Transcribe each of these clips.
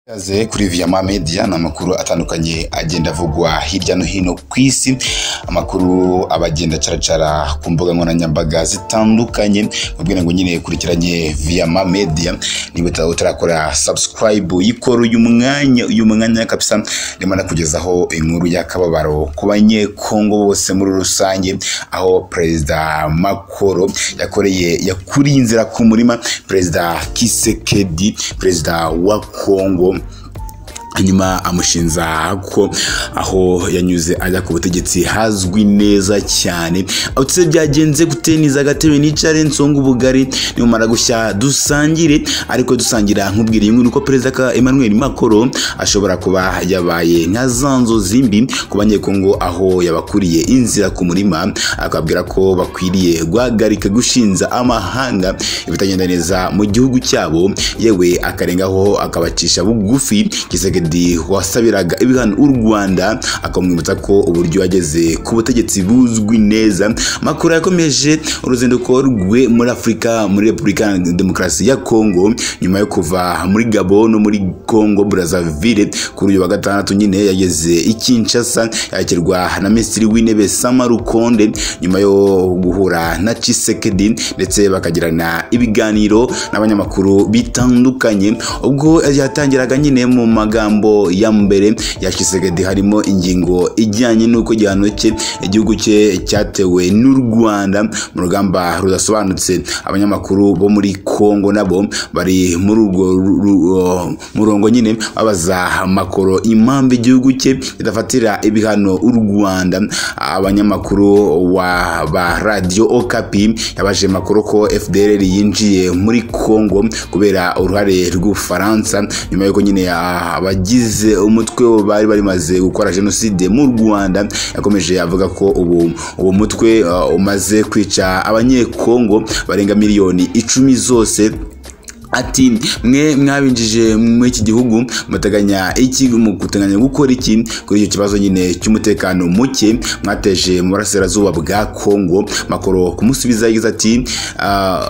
Ikaze kuri Viama Media ni amakuru atandukanye agenda avugwa hirya no hino ku isi, amakuru aba agenda acaracara ku mbuga nkoranyambaga zitandukanye, mubwira ngo nyine kurikiranye Viama Media, niba uta- utarakora subscribe yikora uyu mwanya, uyu mwanya kabisa, ndimo nakugezaho inkuru y'akababaro ku banyekongo bose muri rusange, aho Perezida Makoro yakoreye yakuriye inzira ku murima, Perezida Kisekedi, Perezida wa Kongo hanyuma amushinza ko aho yanyuze ajya ku butegetsi hazwi neza cyane aho utse byagenze gute niza agatebe nicare nsonga ubugari nimumara gushya dusangire ariko dusangira nkubwira iyi nkuru ko perezida ka emmanuel macron ashobora kuba yabaye nka za nzozi mbi ku banyekongo aho yabakuriye inzira ku murima akababwira ko bakwiriye guhagarika gushinza amahanga ibitagenda neza mu gihugu cyabo yewe akarengaho akabacisha bugufi Kisekedi wasabiraga ibihano u Rwanda akamwibutsa ko uburyo yageze ku butegetsi buzwi neza Makuru yakomeje uruzinduko rwe muri Afurika muri Repubulika Iharanira Demokarasi ya Kongo nyuma yo kuva muri Gabon no muri Kongo Brazzaville kuri uyu wa gatandatu nyine yageze i Kinshasa yakirwa na Minisitiri w'Intebe Sama Rukonde nyuma yo guhura na Tshisekedi ndetse bakagirana ibiganiro n'abanyamakuru bitandukanye ubwo yatangiraga nyine mu magambo ya mbere ya Tshisekedi harimo ingingo ijyanye n'uko igihano cye igihugu cye cyatewe n'u Rwanda mu rugamba rudasobanutse abanyamakuru bo muri Kongo nabo bari muri urwo ru- ru- ru- murongo nyine babaza makoro impamvu igihugu cye kidafatira ibihano u Rwanda abanyamakuru wa ba radio Okapi yabaje makuru ko FDLR yinjiye muri Kongo kubera uruhare rw'Ubufaransa nyuma y'uko nyine ya- abagize umutwe wo bari barimaze gukora jenoside mu Rwanda yakomeje avuga ko ubu uwo mutwe uh, umaze kwica abanyekongo barenga miliyoni icumi zose ati mwe mwabinjije muri iki gihugu muteganya iki muteganya gukora iki kuri icyo kibazo nyine cy'umutekano muke mwateje mu burasirazuba bwa kongo makoro kumusubiza yagize ati "Ah,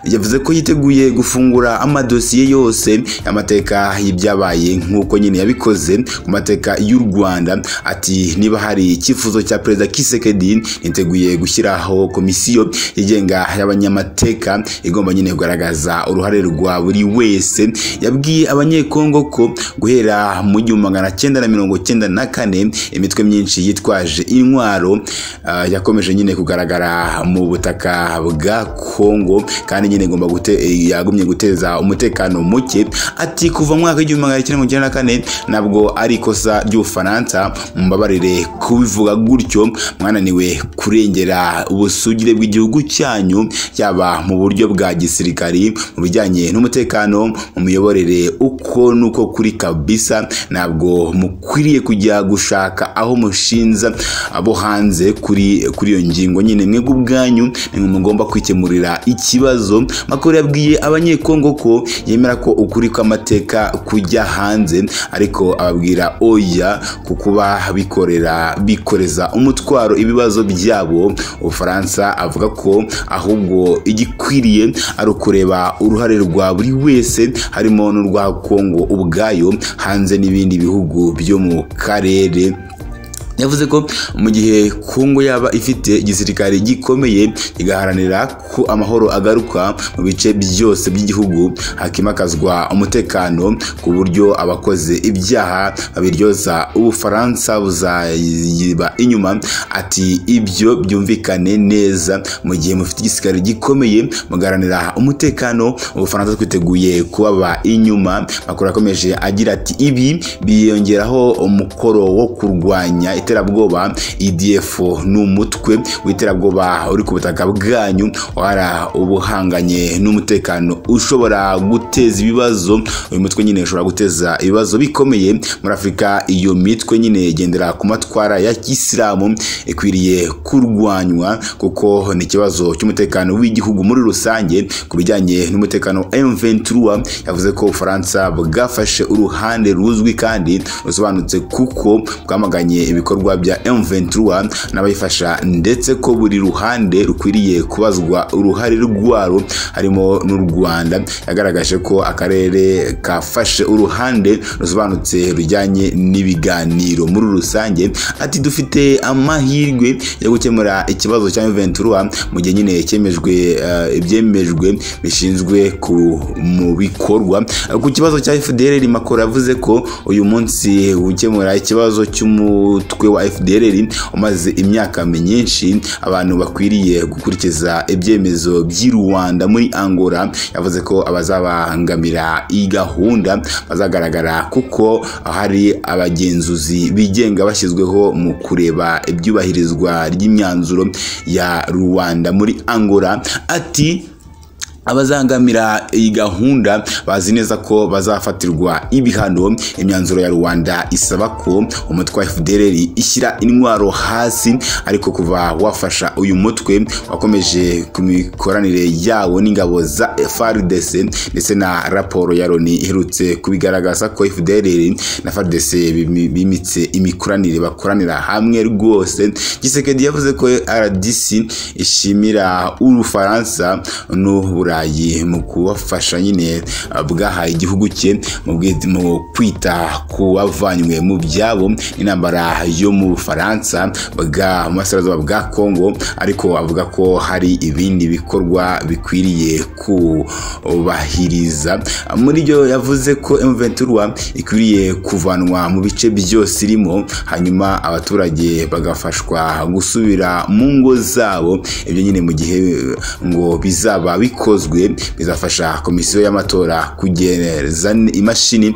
yavuze ko yiteguye gufungura amadosiye yose y'amateka y'ibyabaye nk'uko nyine yabikoze ku mateka y'u rwanda ati niba hari icyifuzo cya perezida kisekedi niteguye gushyiraho komisiyo yigenga y'abanyamateka igomba nyine kugaragaza uruhare rwa buri wese yabwiye abanyekongo ko guhera mu gihumbi magana cyenda na mirongo cyenda na kane imitwe myinshi yitwaje intwaro ah, yakomeje nyine kugaragara mu butaka bwa kongo kandi nyine igomba gute, eh, yagumye guteza umutekano muke ati kuva mu mwaka w'igihumbi magana cyenda mirongo cyenda na kane ntabwo ari ikosa ry'ubufaransa mumbabarire kubivuga gutyo mwananiwe kurengera ubusugire bw'igihugu cyanyu yaba mu buryo bwa gisirikari mu bijyanye n'umutekano mu miyoborere uko nuko kuri kabisa ntabwo mukwiriye kujya gushaka aho mushinza abo hanze kuri kuri iyo ngingo nyine mwe ubwanyu nimwe mugomba kwikemurira ikibazo makuru yabwiye abanyekongo ko yemera ko ukuri kw'amateka kujya hanze ariko ababwira oya ku kuba bikorera bikoreza umutwaro ibibazo byabo ubufaransa avuga ko ahubwo igikwiriye ari ukureba uruhare rwa buri wese harimo n'urwa kongo ubwayo hanze n'ibindi bihugu byo mu karere yavuze ko mu gihe kongo yaba ifite igisirikare gikomeye kigaharanira ko amahoro agaruka mu bice byose by'igihugu hakimakazwa umutekano ku buryo abakoze ibyaha babiryoza ubufaransa buzayiba inyuma ati ibyo byumvikane neza mu gihe mufite igisirikare gikomeye mugaharanira umutekano ubufaransa twiteguye kubaba inyuma makuru yakomeje agira ati ibi biyongeraho umukoro wo kurwanya iterabwoba idf ni umutwe w'iterabwoba uri ku butaka bwanyu wara ubuhanganye n'umutekano ushobora guteza ibibazo uyu mutwe nyine ushobora guteza ibibazo bikomeye muri afurika iyo mitwe nyine igendera ku matwara ya kisilamu ikwiriye kurwanywa kuko ni ikibazo cy'umutekano w'igihugu muri rusange ku bijyanye n'umutekano M23 yavuze ko Ufaransa bwafashe uruhande ruzwi kandi rusobanutse kuko bwamaganye ibikorwa bikorwa bya M23 n'abayifasha ndetse ko buri ruhande rukwiriye kubazwa uruhare rwaro harimo n'u Rwanda yagaragaje ko akarere kafashe uruhande rusobanutse rujyanye n'ibiganiro muri rusange ati dufite amahirwe yo gukemura ikibazo cya M23 mu gihe nyine cyemejwe eh, ibyemejwe bishinzwe ku- mu bikorwa ku kibazo cya FDLR Makoro yavuze ko uyu munsi gukemura ikibazo cy'umutwe wa FDLR umaze imyaka myinshi abantu bakwiriye gukurikiza ibyemezo by'i Rwanda muri Angola yavuze ko abazabangamira iyi gahunda bazagaragara kuko hari abagenzuzi bigenga bashyizweho mu kureba ibyubahirizwa ry'imyanzuro ya Rwanda muri Angola ati abazangamira iyi gahunda bazi neza ko bazafatirwa ibihano imyanzuro ya rwanda isaba ko umutwe wa fdr ishyira intwaro hasi ariko kuva wafasha uyu mutwe wakomeje ku mikoranire yawo n'ingabo za frdc ndetse na raporo ya loni iherutse kubigaragaza ko fdr na frdc bimi- bimitse imikoranire bakoranira hamwe rwose gisekedi yavuze ko rdc ishimira ubufaransa n'uburayi mu kubafasha nyine uh, bwahaye igihugu cye mu bwi- mu kwita ku bavanywe mu byabo n'intambara yo mu bufaransa bwa mu burasirazuba bwa kongo ariko avuga ko hari ibindi bikorwa bikwiriye kubahiriza muri byo yavuze ko M23 ikwiriye kuvanwa mu bice byose irimo hanyuma abaturage bagafashwa gusubira mu ngo zabo ibyo nyine mu gihe ngo bizaba bikozwe bizafasha komisiyo y'amatora kugeza imashini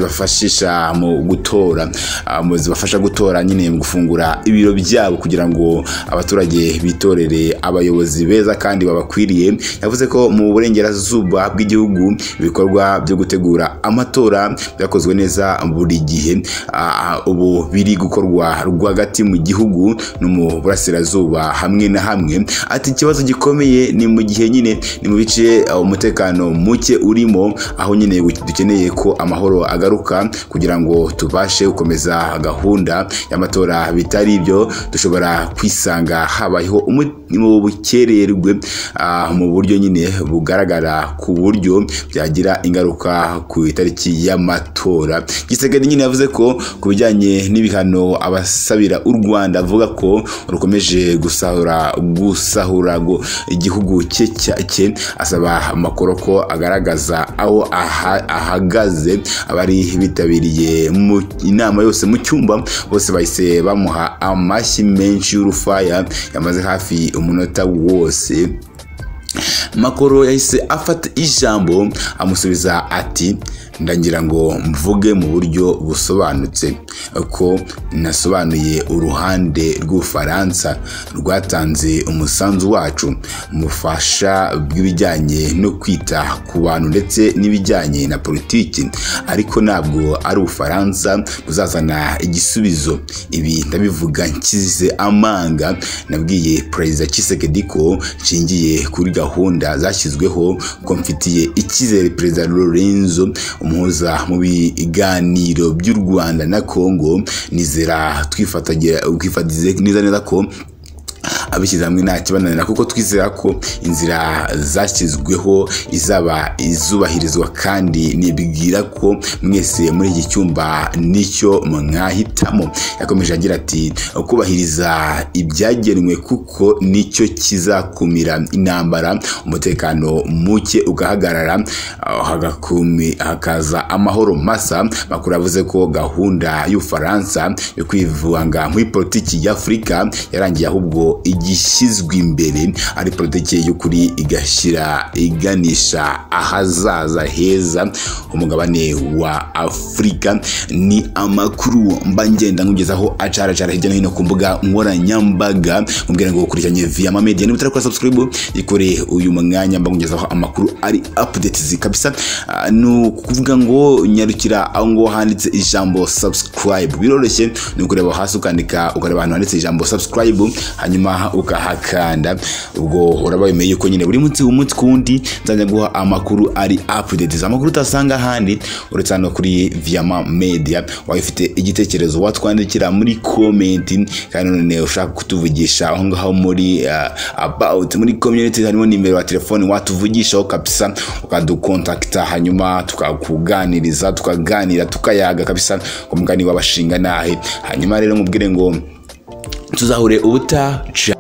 zibafashisha mu gutora ah, mu zibafasha gutora nyine mu gufungura ibiro byabo kugira ngo abaturage bitorere abayobozi beza kandi babakwiriye yavuze ko mu burengerazuba bw'igihugu ibikorwa byo gutegura amatora byakozwe neza buri gihe Ah, ubu biri gukorwa rwagati mu gihugu no mu burasirazuba hamwe na hamwe ati ikibazo gikomeye ni mu gihe nyine ni mu bice ah, umutekano muke urimo aho nyine dukeneye ko amahoro agaruka kugira ngo tubashe gukomeza gahunda y'amatora bitari ibyo dushobora kwisanga habayeho umu- mu bukererwe ah, mu buryo nyine bugaragara ku buryo byagira ingaruka ku itariki y'amatora gisegedi nyine yavuze ko ku bijyanye n'ibihano abasabira u rwanda avuga ko rukomeje gusahura gusahura ngo igihugu cye cya- cye asaba amakuru ko agaragaza aho aha- ahagaze abari bitabiriye mu inama yose mu cyumba bose bahise bamuha amashyi menshi y'urufaya yamaze hafi umunota wose makoro yahise afata ijambo amusubiza ati ndagira ngo mvuge mu buryo busobanutse ko nasobanuye uruhande rw'ubufaransa rwatanze umusanzu wacu mu bufasha bw'ibijyanye no kwita ku bantu ndetse n'ibijyanye na politiki ariko ntabwo ari ubufaransa buzazana igisubizo ibi ndabivuga nshyize amanga nabwiye perezida Tshisekedi ko nshingiye kuri gahunda zashyizweho ko mfitiye icyizere perezida Lorenzo umuhuza mu biganiro by'u Rwanda na Congo nizera twifatanya twifatize neza neza ko abishyize hamwe nta kibananira kuko twizera ko inzira zashyizweho izaba izubahirizwa kandi nibwira ko mwese muri iki cyumba nicyo mwahitamo yakomeje agira ati kubahiriza ibyagenwe kuko nicyo kizakumira intambara umutekano muke ugahagarara ah, hagakumi- hakaza amahoro masa makuru yavuze ko gahunda y'ubufaransa yo kwivanga muri politiki y'afurika yarangiye ahubwo igishyizwe imbere ari politiki y'ukuri igashyira iganisha ahazaza heza umugabane wa afurika ni amakuru mba ngenda nkugezaho acaracara hirya no hino ku mbuga nkoranyambaga mubwira ngo ukurikiranye via mamedia niba utarakora subscribe ikore uyu mwanya mba nkugezaho amakuru ari updates kabisa Ah, ni ukuvuga ngo nyarukira aho ngo handitse ijambo subscribe biroroshye ni ukureba hasi ukandika ukareba ahantu handitse ijambo subscribe hanyuma ukahakanda ubwo uraba wemeye yuko nyine buri munsi umunsi ku wundi nzajya guha amakuru ari updates amakuru utasanga ahandi uretse hano kuri Viama Media waba ufite igitekerezo watwandikira muri comment kandi none ushaka kutuvugisha aho ngaho muri ah, about muri community harimo nimero ya telefone watuvugishaho kabisa ukadukontakta hanyuma tukakuganiriza tukaganira tukayaga kabisa ku mugani w'abashinga nahe hanyuma rero mubwire ngo tuzahure ubutaha ciao